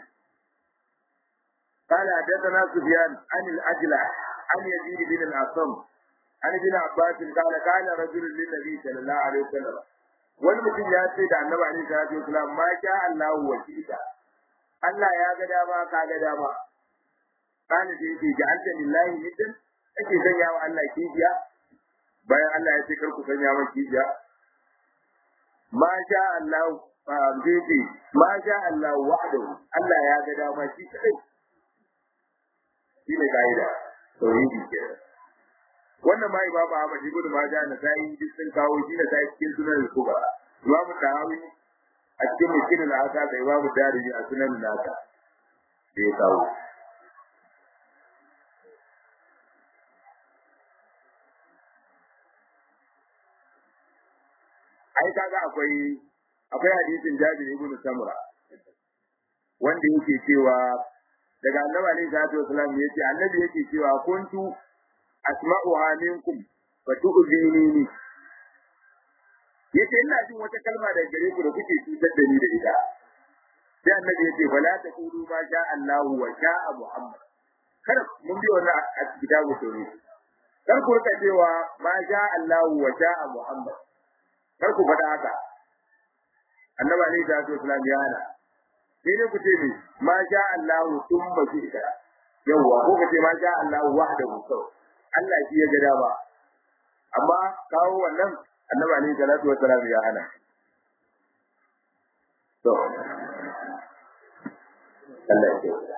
قال حدثنا سفيان عن الأجلع عن يزيد بن الأصم عن ابن عباس قال قال رجل للنبي صلى الله عليه وسلم wani mutum ya ce da annabi alaihi salatu wasalam ma sha Allah wa shida Allah ya ga dama ka ga dama kana da yake ja'alta lillahi nidan kake sanya wa Allah kijiya bayan Allah ya ce kar ku sanya wa kijiya ma sha Allah zai ce ma sha Allah wahdahu Allah ya ga dama shi kadai shi ne ka'ida tauhidi ke wannan ma imam Ahmad ibn Majah na sai duk sun kawo shi da sai cikin sunan al-kubra imam Tahawi a cikin mukin al-asa da imam Darimi a sunan al-asa da ya kawo ai kaga akwai akwai hadisin Jabir ibn Samura wanda yake cewa daga annabi alaihi salatu wasalam yace annabi yake cewa kuntu asma'uha minkum fa tu'zinini yace ina jin wata kalma daga gare ku da kuke cutar da ni da ita sai annabi yace fala taqulu ma sha Allah wa sha'a Muhammad kar mun bi wannan a kitabu tauhid kar ku rika cewa ma sha Allah wa sha'a Muhammad kar ku faɗa haka annabi alaihi salatu wasalam ya hana sai dai ku ce ne ma sha Allah thumma shi'ta yawa ko ka ce ma sha Allah wahdahu kawai Allah shi ya ga dama amma kawo wannan annabi alaihi salatu wasalam ya hana to Allah ya kiyaye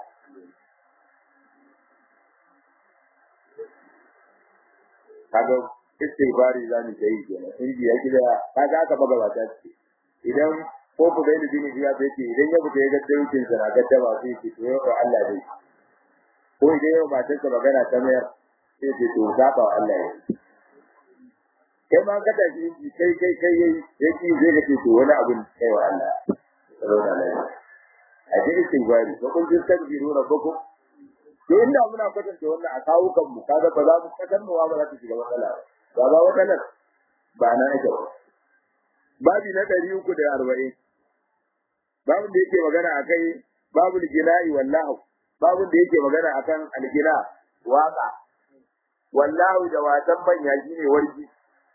kaga istighfari za mu yi kenan in ji ya gida kaga aka baga ba ta ce idan ko ku bai da dini ya bai ce idan ya fita ya ga daukin sa na gadda ba sai ce to yau Allah dai ko idan yau matar sa magana ta mayar sai ce to zaba wa Allah ya kai ma ka tafi inji kai kai kai yayi yake zai ga ce to wani abin kai wa Allah saboda Allah a ji istighfari ko kun ji takbiru rabbukum to inda muna kwatanta wannan a kawo kan mu kaga ba za mu kasar mu ba za ta shiga matsala ba ba matsalar ba na ake ba babi na ɗari uku da arba'in babin da yake magana a kai babu gina'i wallahu babin da yake magana a kan algina waka wallahu da wasan manya shi ne warki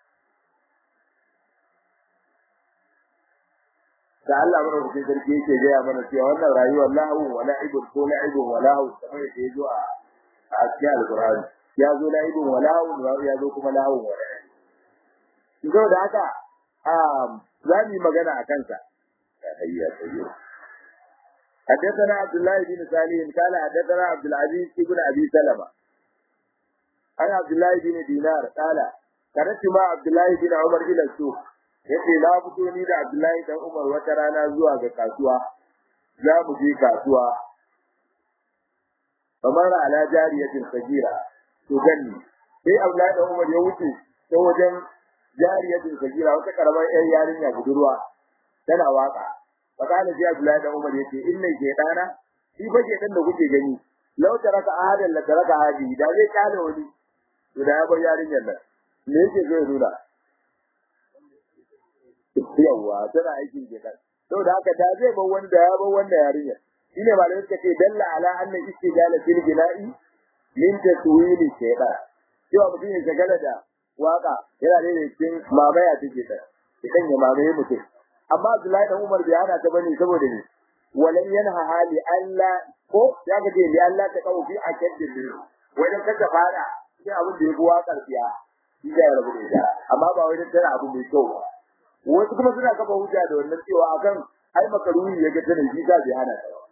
da Allah mana cikin sarki yake gaya mana cewa wannan rayuwar lahu wa la'ibun ko la'ibun wa lahu kamar yadda ya zo a a cikin alqur'ani ya zo la'ibun wa lahu ya zo kuma lahu wa la'ibun da haka za mu yi magana a kansa hayya hayya حدثنا عبد الله بن سالم قال حدثنا عبد العزيز بن ابي سلمة عن عبد الله بن دينار قال خرجت مع عبد الله بن عمر الى السوق yace na fito ni da Abdullahi dan Umar wata rana zuwa ga kasuwa za mu je kasuwa kamar ala jariyatin sagira to ganni sai Abdullahi dan Umar ya wuce ta wajen jariyatin sagira wata karamar yar yarinya budurwa tana waka fakana sai Abdullahi dan Umar yace inna shaytana shi fa shaytan da kuke gani law taraka ahadan la taraka hadi da zai kale wani to da ya bar yarinyar nan me yake zai nuna yawa tana aikin shaytan saboda haka da zai bar wani da ya bar wanda yarinyar shine malamai suka ce dalla ala anna istijala fil bina'i min taswili shaytan cewa mutum ya shagala da waka yana da cikin mamaya take ta idan ya mamaye mutum amma Abdullahi dan Umar bai hana ta bane saboda ne walan yanha hali Allah ko ya ga ce li Allah ta kawo fi akaddin ne wajen kaga fara sai abin da ya buwa karfiya shi da ya rabu da ita amma ba wai tana abu mai kyau ba wasu kuma suna kafa hujja da wannan cewa akan ai makaruni ya ga tana shi ta bai hana ta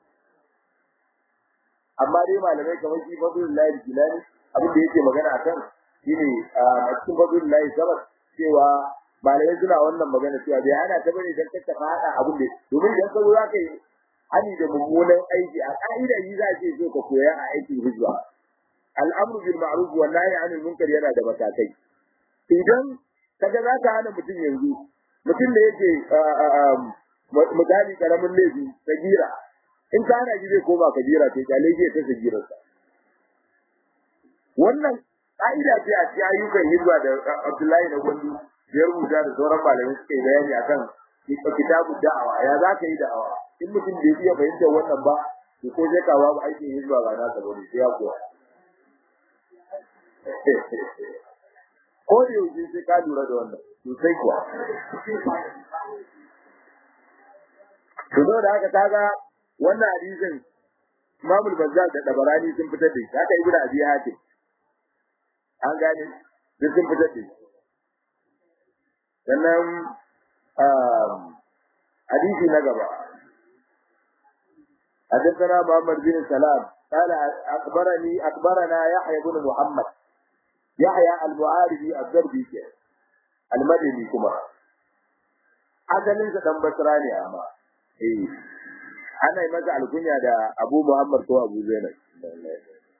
amma dai malamai kamar shi Fadlullahi Jilani abin da yake magana akan shine a cikin Fadlullahi Sabat cewa malamai suna wannan magana cewa bai ana ta bane dan kaka fada abin da domin idan ka zo za ka yi hani da mummunan aiki a ka'ida yi za ce so ka koya a aikin hijira al'amru bil ma'ruf wa nahy 'anil munkar yana da matakai idan kaga za ka hana mutum yanzu mutum da yake misali karamin laifi sagira in ka hana shi zai koma kabira to kyale zai ta sagirarsa wannan ka'ida ce a cikin ayyukan hijira da Abdullahi na Gwandu ya rubuta da sauran malamai suka yi bayani akan kitabu da'awa ya za ka yi da'awa in mutum bai iya fahimtar wannan ba to ko zai kawo ba aikin hijira ba nasa bane sai ya koya ko da yaushe sai ka lura da wannan sosai kuwa to da haka kaga wannan hadisin Imamul Bazzar da Dabarani sun fitar da shi haka Ibnu Abi Hatim an gane duk sun fitar da shi sannan hadisi na gaba حدثنا محمد بن سلام قال أخبرني أخبرنا يحيى بن محمد يحيى المعارضي الضربي المدني كما asalin sa dan basra ne amma eh ana yi masa alkunya da Abu Muhammad ko Abu Zainab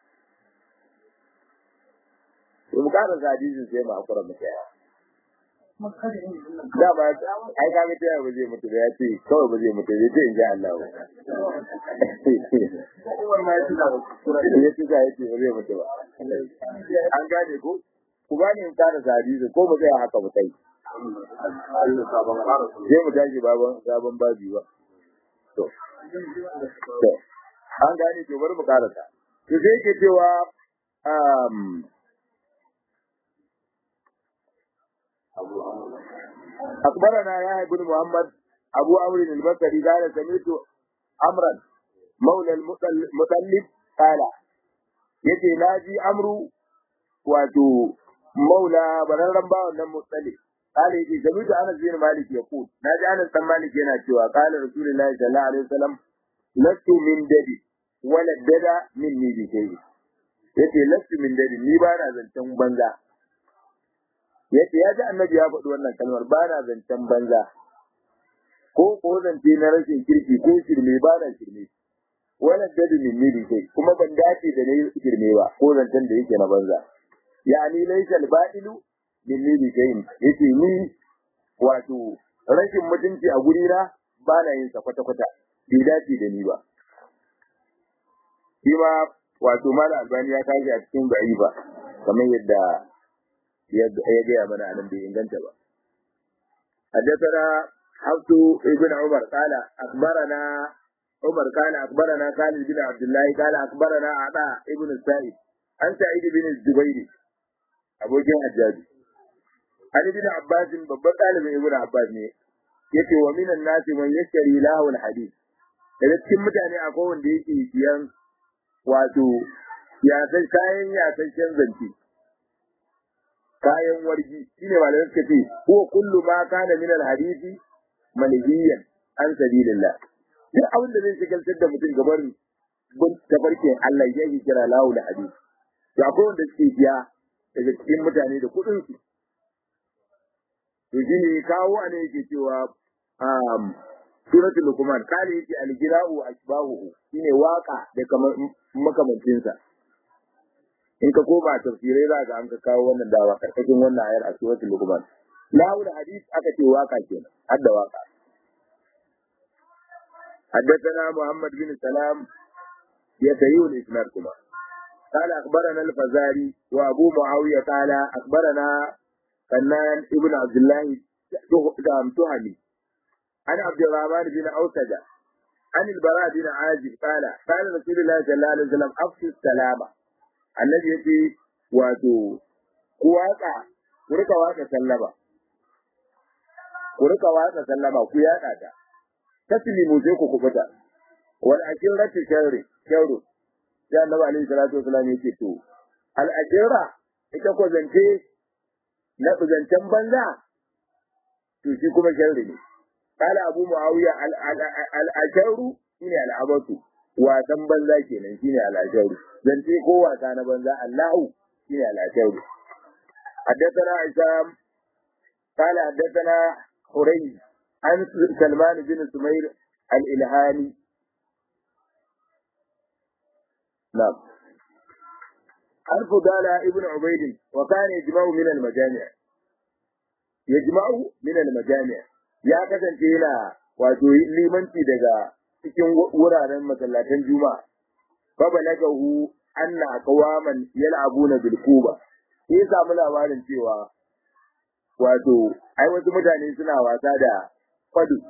to mu kara hadisin sai mu akura mu kai da ba ai kaga ta ba zai mutu da ya ce kawai ba zai mutu zai ce in ji Allah ba ya ce ya ce ba zai mutu ba an gane ko ku ba ni in kara hadisi ko ba zai haka ba kai sai mu tashi baban sabon babi ba to to an gane to bari mu karasa to sai yake cewa um أخبرنا يا بن محمد أبو عمرو البصري قال سمعت أمرا مولى المطلب قال yace na ji amru wato maula bararren bawan nan mutsali kale yace jalu da anas bin malik ya ku na ji anas dan malik yana cewa kala rasulullahi sallallahu alaihi wasallam lastu min dadi wala dada min ni bi kai yace lastu min dadi ni ba na zancen banza yace ya ji annabi ya faɗi wannan kalmar ba na zancen banza ko ko zance na rashin kirki ko shirme ba na shirme wala dadu min ni bi kai kuma ban dace da nayi shirme ba ko zancen da yake na banza yani laysa al-ba'ilu min ni bi kai yace ni wato rashin mutunci a guri na ba na yin sa kwata kwata bai dace da ni ba shi ma wato mala albani ya kashi a cikin ba'iba kamar yadda ya gaya mana a nan bai inganta ba حدثنا حفص بن عمر قال أخبرنا عمر قال أخبرنا خالد بن عبد الله قال أخبرنا عطاء ابن السائب عن سعيد بن الزبير أبو جهل الحجاج عن ابن عباس babban ɗalibin ibn Abbas ne yace wa minan nasi man yashari lahu alhadith daga cikin mutane akwai wanda yake siyan wato ya san kayan ya san zance kayan wargi shine malamai suka ce huwa kullu ma kana min alhadisi manhiyan an sabilillah duk abin da zai shigaltar da mutum gabar bin tafarkin Allah ya yi kira lahu da hadisi to akwai wanda suke biya daga cikin mutane da kuɗin su to shine kawo a ne yake cewa um suratul luqman kale yake al-jira'u ashbahu shine waka da kamar makamancinsa in ka koma tafsirai za ga an ka kawo wannan dawa karkashin wannan ayar a suratul luqman lahu da hadis aka ce waka kenan har da waka حدثنا محمد بن سلام يتيو الإسناد كما قال أخبرنا الفزاري وأبو معاوية قال أخبرنا فنان ابن عبد الله تهمي عن عبد الرحمن بن أوسد عن البراء بن عازب قال قال رسول الله صلى الله عليه وسلم أفشوا السلامة الذي يأتي واتو كواكا kurika waka sallama kurika waka sallama ku yaka ta taslimu sai ku kubuta wal akiratu sharri sharru sai annabi alaihi salatu wasallam yake to al akira ita ko zance na zancen banza to shi kuma sharri ne kala abu muawiya al al asharu shine al abatu wasan banza kenan shine al asharu zance ko wasa na banza allahu shine al asharu حدثنا عصام قال حدثنا حريز عن سلمان بن سمير الإلهاني نعم عن فضالة ابن عبيد وكان يجمع من المجامع يجمع من المجامع يا كسن تيلا wato limanci daga cikin wuraren masallatan juma'a fa balagahu anna qawaman yal'abuna bil kuba sai samu labarin cewa wato ai wasu mutane suna wasa da kwadu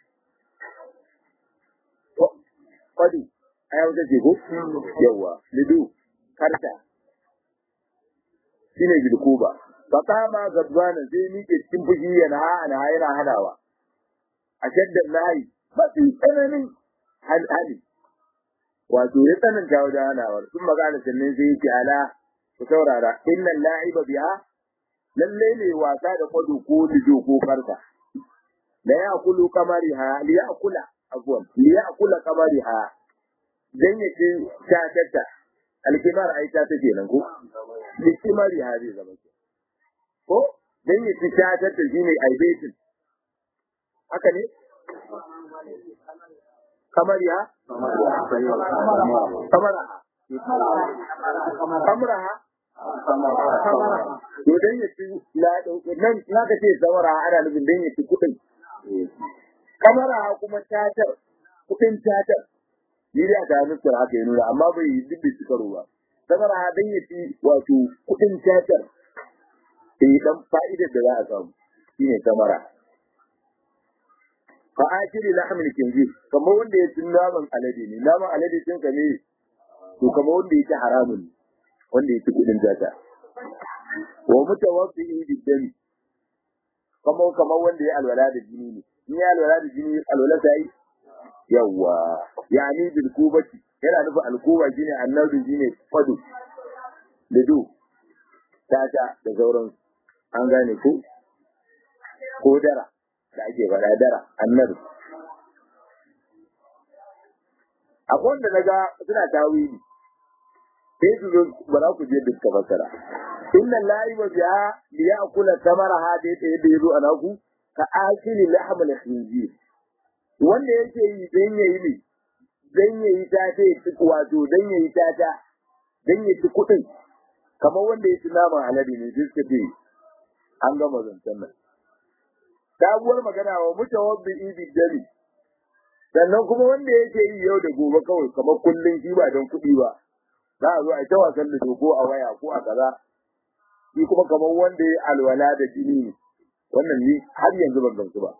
kwadu ai wata ce ko yawa lidu karta shine bilkuba fa kama gabana sai ni ke cikin fushi yana ha ana yana hadawa a shaddan nayi mafi tsananin hali wato ya tsananta wajen hanawar sun magana sannan sai yake ala ku saurara innal la'iba biha lalle ne wasa da kwado ko lido ko farka la ya'kulu kamariha li ya'kula afwan li ya'kula kamariha dan yake ta tatta alkimar ai ta take nan ko li kimariha zai zama ke ko dan yake ta tatta shine aibetin haka ne kamariha kamaraha kamaraha to dan ya ci nan na ka ce samara ana nufin dan ya ci kuɗin kamara kuma tatar kuɗin tatar ni da ta nufin haka ya nuna amma bai yi duk da karo ba samara dan ya ci wato kuɗin tatar sai dan fa'idar da za a samu shine kamara fa akili lahmil kinzir kamar wanda ya ci naman alade ne naman alade cin ka ne to kamar wanda ya ci haramun ne wanda ya ci kudin zata wa mutawaffi'i bidami kamar kamar wanda ya alwala da jini ne in ya alwala da jini alwala ta yi yawa yani bil kubati yana nufin alkuba shine annabi shine fadu da do tata da sauran an gane ko ko dara da ake faɗa dara annabi akwai wanda naga suna tawili sai su zo ba za ku je duk ka fasara inna lahi wa biha li ya'kula samaraha da yadda yadda yazo a naku ka akili lahm al khinzir wanda yake yi dan yayi ne dan yayi ta ta ci wato dan yayi ta ta dan yayi ci kudin kamar wanda ya ci naman alade ne sai suka ce an gama zancen nan sabuwar magana wa mutawabbi ibi dami sannan kuma wanda yake yi yau da gobe kawai kamar kullun shi ba don kuɗi ba za a zo a ta wasan da dogo a waya ko a kaza shi kuma kamar wanda ya alwala da jini ne wannan ni har yanzu ban gamsu ba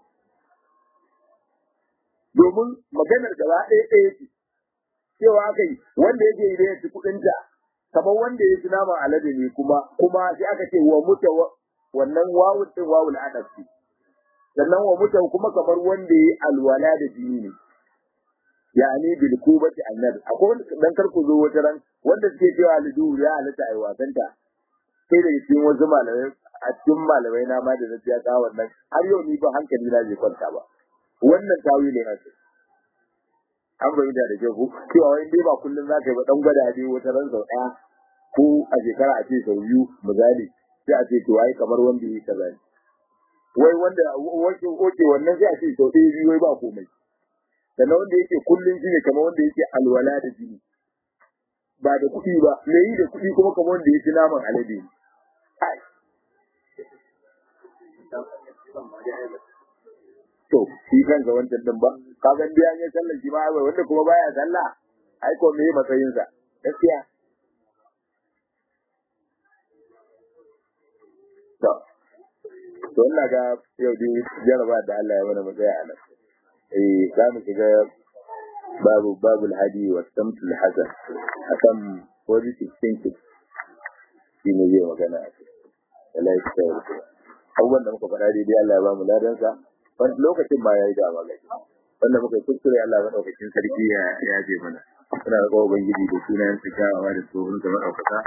domin maganar gaba ɗaya ɗaya ce cewa aka yi wanda yake yi da ya ci kuɗinta kamar wanda ya ci naman alade ne kuma kuma sai aka ce wa muta wannan wawun ɗin wawul adab ce sannan wa muta kuma kamar wanda ya alwala da jini ne yani bil kubati annar akwai wanda dan karku zo wata ran wanda suke cewa lidu ya halatta ai wasanta sai da cikin wasu malamai a cikin malamai na ma da na ya kawo wannan har yau ni ba hankali na bai kwanta ba wannan tawi ne nasu an bai da da ku cewa wai dai ba kullum za ka yi ba dan gwada dai wata ran sau ɗaya ko a shekara a ce sau biyu misali sai a ce to ai kamar wanda yi kaza ne wai wanda wace oke wannan sai a ce sau ɗaya biyu wai ba komai sannan wanda yake kullum shi ne kamar wanda yake alwala da jini ba da kuɗi ba me yi da kuɗi kuma kamar wanda ya ci naman alade ne to shi kanka wancan din ba ka ga biya ne sallar shi ba ai wanda kuma baya sallah ai ko me matsayin sa gaskiya to to ina ga yau dai jaraba da Allah ya mana matsaya a nan eh za mu shiga babu babul hadi wa samtul hasan akan positive thinking shi ne zai magana a kai Allah ya tsaya abubuwan da muka faɗa daidai Allah ya ba mu ladansa wani lokacin ma ya yi dama gaji wanda muka kuskure Allah maɗaukakin sarki ya yaje mana suna ga ubangiji da sunayen su kyawawa da tsohon da maɗaukaka